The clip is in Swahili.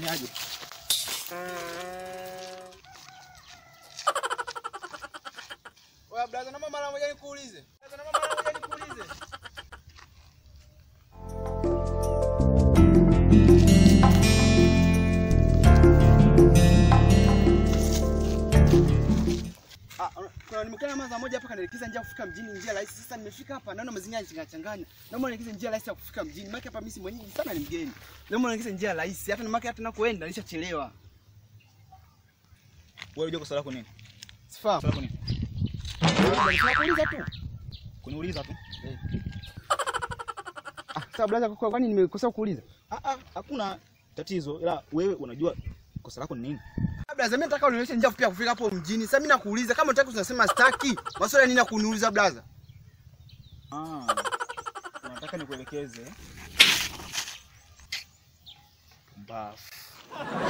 Fanyaje? Oya blaza, naomba mara moja nikuulize. Blaza, naomba mara moja nikuulize. Ah, kuna nimekutana maza moja hapa kanaelekeza njia ya kufika mjini, njia rahisi. Sasa nimefika hapa naona mazingira yanachanganya. Naomba nielekeze njia rahisi ya kufika mjini. Maana hapa mimi si mwenyeji sana, ni mgeni. Naomba nielekeze njia rahisi. Hata nimake hata nakoenda nishachelewa. Wewe unajua kosa lako nini? Sifahamu. Kosa lako nini? Nakuuliza tu. Kuniuliza tu. Ah, sasa blaza, kwa kwani nimekosa kuuliza? Ah ah, hakuna tatizo. Ila wewe unajua kosa lako ni nini? Blaza, mimi nataka unionyeshe njia fupi ya kufika hapo mjini. Sasa mimi nakuuliza kama unataka tunasema staki. Maswali nini ya kuniuliza blaza? Ah. Unataka nikuelekeze. Bafu.